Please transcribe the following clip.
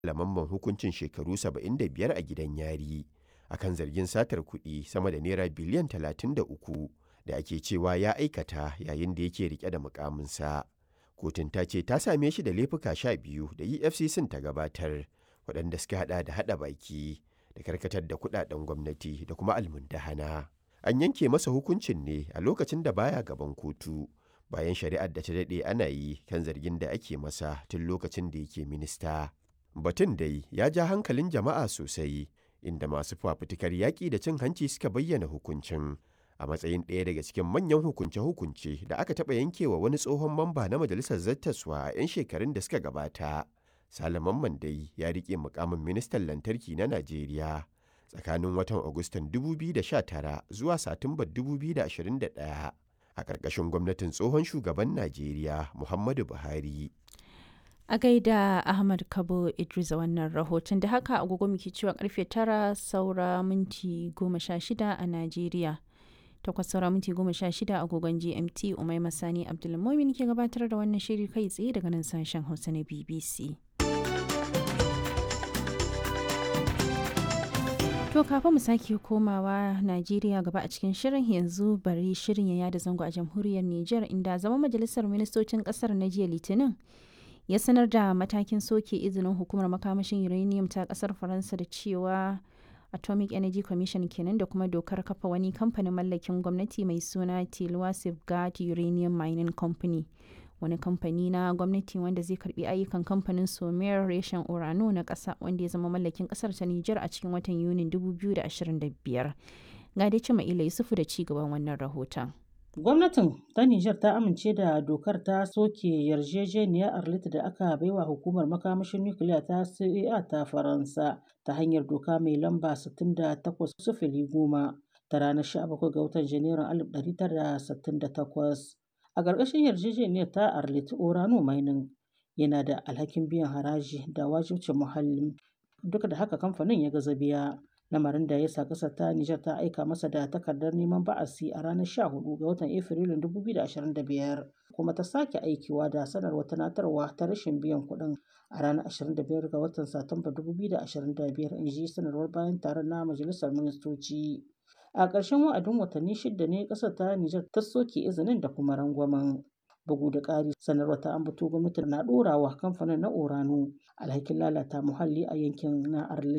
Lamamman hukuncin shekaru 75 a gidan yari akan zargin satar kuɗi sama da naira biliyan 33 da ake cewa ya aikata yayin da yake rike da mukaminsa. Kotun ta ce ta same shi da laifuka 12 da EFCC ta gabatar waɗanda suka hada da hada baki da karkatar da kuɗaɗen gwamnati da kuma almundahana. An yanke masa hukuncin ne a lokacin da baya gaban kotu bayan shari'ar da ta daɗe ana yi kan zargin da ake masa tun lokacin da yake minista. Batun dai ya ja hankalin jama'a sosai inda masu fafutukar yaƙi da cin hanci suka bayyana hukuncin a matsayin ɗaya daga cikin manyan hukunce-hukunce da aka taɓa yankewa wani tsohon mamba na majalisar zattaswa a 'yan shekarun da suka gabata. Salaman dai ya riƙe mukamin ministan lantarki na Najeriya tsakanin watan Agustan 2019 zuwa Satumbar 2021 a ƙarƙashin gwamnatin tsohon shugaban Najeriya Muhammadu Buhari. A gaida Ahmad Kabo Idris a wannan rahoton da haka agogo muke cewa karfe tara saura minti goma sha shida a Najeriya. Takwas saura minti goma sha shida agogon GMT Umai Masani Abdulmumin ke gabatar da wannan shiri kai tsaye daga nan sashen Hausa na BBC. To kafin mu sake komawa Najeriya gaba a cikin shirin yanzu bari shirin ya yada zango a jamhuriyar Nijar inda zama majalisar ministocin kasar na jiya Litinin ya sanar da matakin soke izinin hukumar makamashin uranium ta kasar Faransa da cewa Atomic Energy Commission kenan da kuma dokar kafa wani kamfanin mallakin gwamnati mai suna Tilwa Safeguard Uranium Mining Company. wani kamfani na gwamnati wanda zai karbi ayyukan kamfanin somer reshen urano na ƙasa wanda ya zama mallakin ƙasar ta Nijar a cikin watan Yunin 2025. Ga dai cima ila Yusufu da ci gaban wannan rahoton. Gwamnatin ta Nijar ta amince da dokar ta soke yarjejeniyar Arlit da aka baiwa hukumar makamashin nukiliya ta CEA ta Faransa ta hanyar doka mai lamba 68 goma ta ranar 17 ga watan Janairun 1968. A ƙarƙashin yarjejeniyar ta Arlit Orano Mining yana da alhakin biyan haraji da wajibcin muhalli duk da haka kamfanin ya gaza biya. lamarin da ya sa ƙasar ta Nijar ta aika masa da takardar neman ba'asi a ranar 14 ga watan Afrilun 2025 kuma ta sake aikiwa da sanarwar tunatarwa ta rashin biyan kuɗin a ranar 25 ga watan Satumba 2025 in ji sanarwar bayan taron na Majalisar Ministoci. A ƙarshen wa'adin watanni shida ne ƙasar ta Nijar ta soke izinin da kuma rangwamen. Bugu da ƙari sanarwar ta ambato gwamnati na ɗorawa kamfanin na Orano alhakin lalata muhalli a yankin na Arlit.